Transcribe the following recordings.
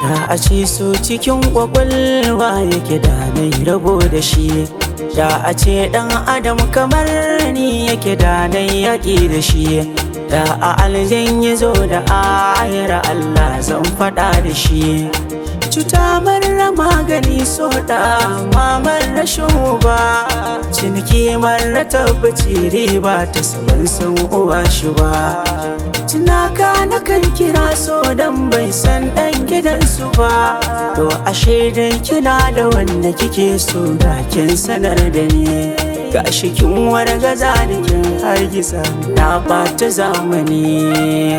Da a ce so cikin kwakwalwa yake da na rabo da shi Da a ce ɗan adam kamar ni yake da na yaƙi da shi Da a aljan ya zo da ayar Allah zan faɗa da shi Cuta marar magani so da mamar rashin uba Ciniki marar tabbaci riba ta saman san uwa shi ba Tunaka na kan kira so dan bai san ɗan gidansu ba To ashe dai kina da wanda kike so da kin sanar da ni Gashi kin wargaza da kin hargitsa na ɓata zamani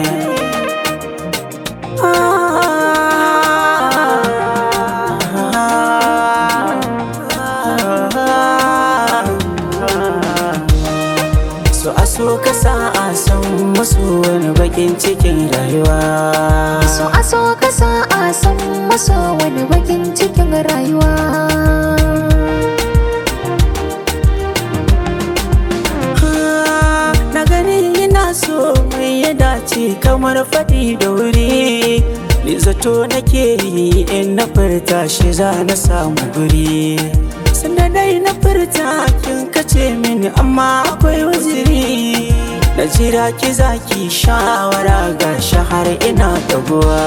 So a so ka sa a san musu wani bakin cikin rayuwa So a so ka sa a san maso wani bakin cikin rayuwa Ah, Na gani ina so mai ya dace kamar faɗi da wuri Ni zato nake yi in na furta shi za na samu guri Sanda dai na furta kin kace mini amma akwai waziri Na jira ki zaki shawara ga shahar ina taguwa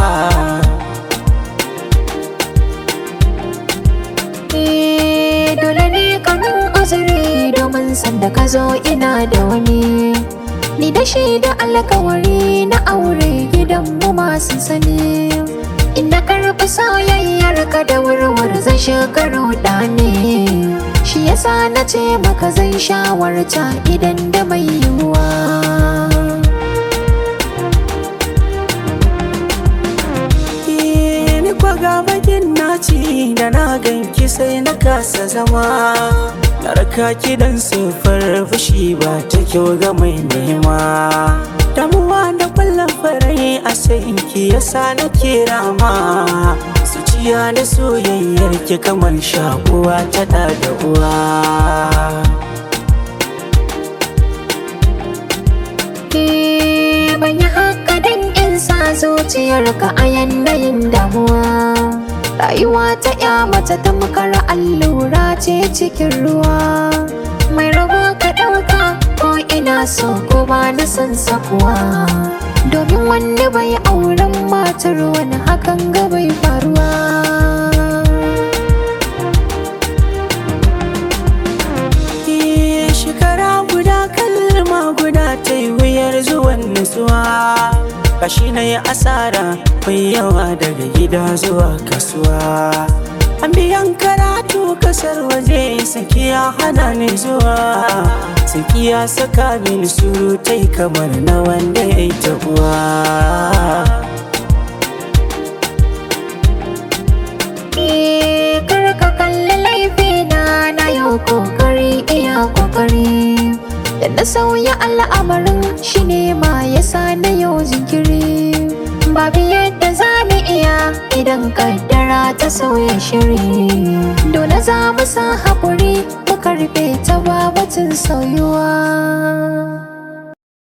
Eh, dole ne kanin uzuri domin sanda ka zo ina da wani Ni da shi da alkawari na aure gidanmu masu sani Ina karɓi soyayyar ka da wurwur zan shekaru ne Shi yasa na ce maka zan shawarta idan da mai yiwuwa ni kwaga bakin naci da na ganki sai na kasa zama na raka ki dan sufar fushi ba ta kyau ga mai nema damuwa da kwallon farai a sayin ki yasa na kira ma zuciya da soyayyar ki kamar shakuwa ta da da uwa Eh, ban yi haka don in sa zuciyarka a yanayin damuwa rayuwa ta ya mace tamkar allura ce cikin ruwa mai rabo ka ɗauka ko ina so ko ba na san sakuwa domin wanda bai auren matar wani hakan ga bai faruwa Eh, shekara guda kalma guda ta yi wuyar zuwan nutsuwa kashi na yi asara mai yawa daga gida zuwa kasuwa an biyan karatu kasar waje sakiya hana ni zuwa sakiya saka mini surutai kamar na wanda ya yi tabuwa Eh, kar ka kalli laifina na yau kokari iya kokari da na sauya al'amarin shi ne ma yasa na yau jinkiri babu yadda za mu iya idan kaddara ta sauya shiri dole za mu sa haƙuri mu karɓe ta babatin sauyuwa